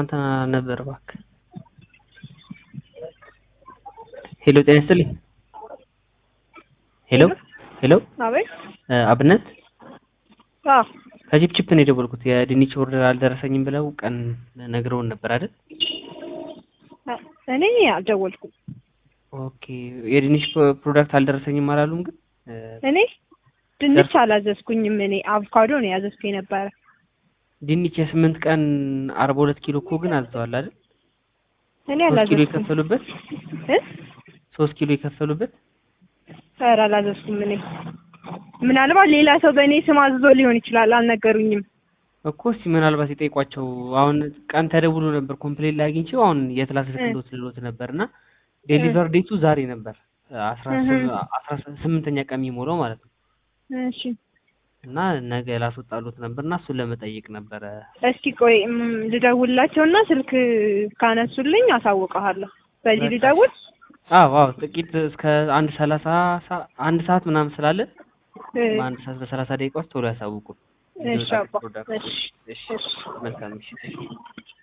እንትና ነበር እባክህ። ሄሎ ጤና ይስጥልኝ። ሄሎ ሄሎ አቤት። አብነት አዎ ከቺፕቺፕ ነው የደወልኩት። የድንች ኦርደር አልደረሰኝም ብለው ቀን ነግረውን ነበር አይደል? እኔ አልደወልኩም። ኦኬ የድንች ፕሮዳክት አልደረሰኝም አላሉም ግን እኔ ድንች አላዘዝኩኝም። እኔ አቮካዶ ነው ያዘዝኩ የነበረ። ድንች የስምንት ቀን አርባ ሁለት ኪሎ እኮ ግን አዝተዋል አይደል? እኔ ሶስት ኪሎ አላዘዝኩም የከፈሉበት እ ሶስት ኪሎ የከፈሉበት ኧረ አላዘዝኩም። እኔ ምናልባት ሌላ ሰው በእኔ ስም አዝዞ ሊሆን ይችላል፣ አልነገሩኝም። እኮ እስኪ ምናልባት ይጠይቋቸው። አሁን ቀን ተደውሎ ነበር ኮምፕሌን ላይ አግኝቼው አሁን የት ላስልክሎት ልሎት ነበር እና ዴሊቨር ዴቱ ዛሬ ነበር አስራ ስም- አስራ ስምንተኛ ቀን የሚሞላው ማለት ነው እሺ እና ነገ ላስወጣሉት ነበር እና እሱን ለመጠየቅ ነበረ። እስኪ ቆይ እም፣ ልደውልላቸውና ስልክ ካነሱልኝ አሳውቀሃለሁ። በዚህ በቃ። ልደውል? አዎ አዎ ጥቂት እስከ አንድ ሰላሳ ሰ- አንድ ሰዓት ምናምን ስላለ እ፣ በአንድ ሰዓት በሰላሳ ደቂቃ ውስጥ ቶሎ ያሳውቁ። እሺ አባ፣ ፕሮዳክት እሺ፣ እሺ እሺ። መልካም እሺ